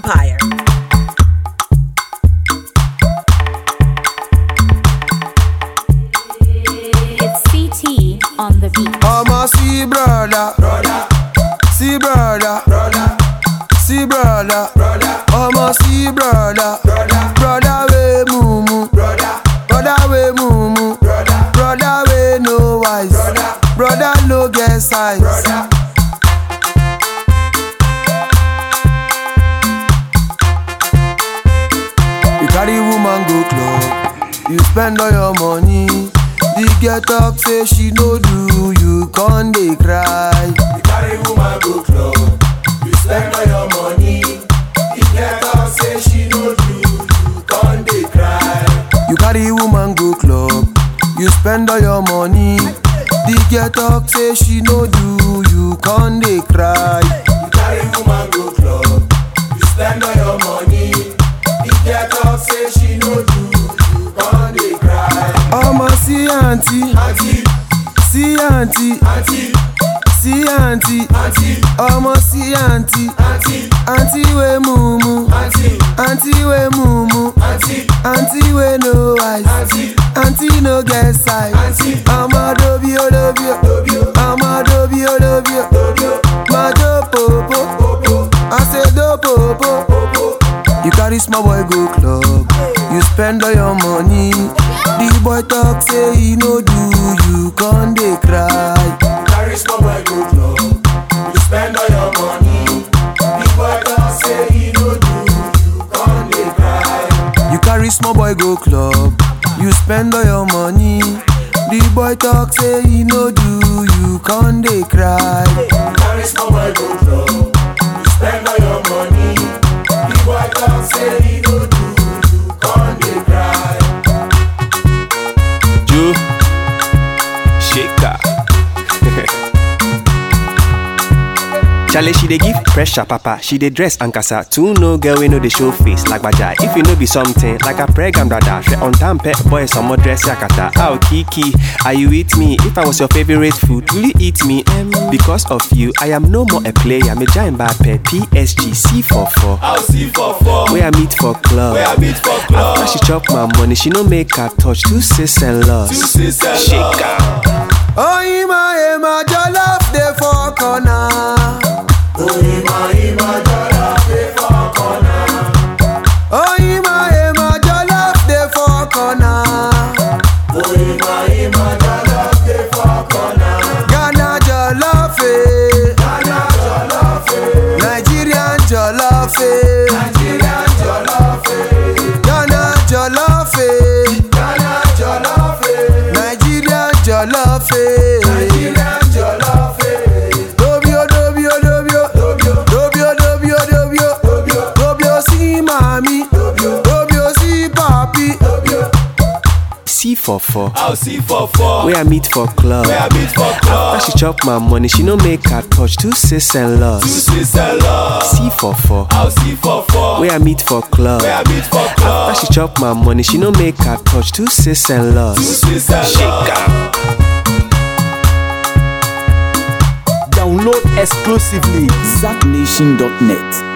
Empire. It's CT on the beat. I'ma see brother, brother, see brother, brother, see brother, brother. I'ma see brother, brother, brother we mumu, brother, brother we mumu, brother, brother we no wise, brother, brother no get size, brother. You carry woman go club, you spend all your money. The girl talk say she no do, you con dey cry. You carry woman go club, you spend all your money. The girl talk say she no do, you con dey cry. You carry woman go club, you spend all your money. The girl talk say she no do, you con dey cry. You carry woman go club, you spend all your money. The girl talk say she no do, you con dey cry. Ọmọ sí àǹtí, sí àǹtí, sí àǹtí, ọmọ sí àǹtí, àǹtí wé mumu, àǹtí wé mumu, àǹtí wé no eyes, àǹtí no get size. Ọmọ dobi o dobi o, ọmọ dobi o dobi o, máa jó pòpò, àṣedó pòpò. You carry small boy go club, you spend all your money. The boy talk say he no do, you con dey cry. You carry small boy go club, you spend all your money. The boy talk say he no do, you con dey cry. You carry small boy go club, you spend all your money. The boy talk say he no do, you con dey cry. You carry small boy go club, you spend all your money. The boy talk say he no do, you con dey cry. Joe Shaker. Charlie, she dey give pressure, papa. She dey dress and casa. Two no girl we know the show face like baja. If you know be something like a pregnant brother, she on time pet boy some more dress yakata. Oh Kiki, are you with me? If I was your favorite food, will you eat me? Um, because of you, I am no more a player. Me giant bad pet PSG C44. I'll see for four. Where I meet for club. Where I meet for club. After she chop my money, she no make her touch two sis and loss. Two sis and Shaker. Oh, Ima, Ima, jollof dey for corner. Oh, Ima, Ima, jollof dey for corner. Ghana jollof, eh. Nigerian jollof, eh. Ghana jollof, eh. Nigerian jollof, eh. Dobio, dobio, dobio. Dobio, dobio, dobio. Dobio sí mami. Dobio sí papi. C44. I'll see for four. Where I meet for club. Where I meet for club. After she chop my money, she no make her touch two sis and loss. Sis and love. C44. I'll see for four. Where I meet for club. Where I meet for club. After she chop my money, she no make her touch two sis and loss. Sis and love. Shaker. Download exclusively ZackNation.net.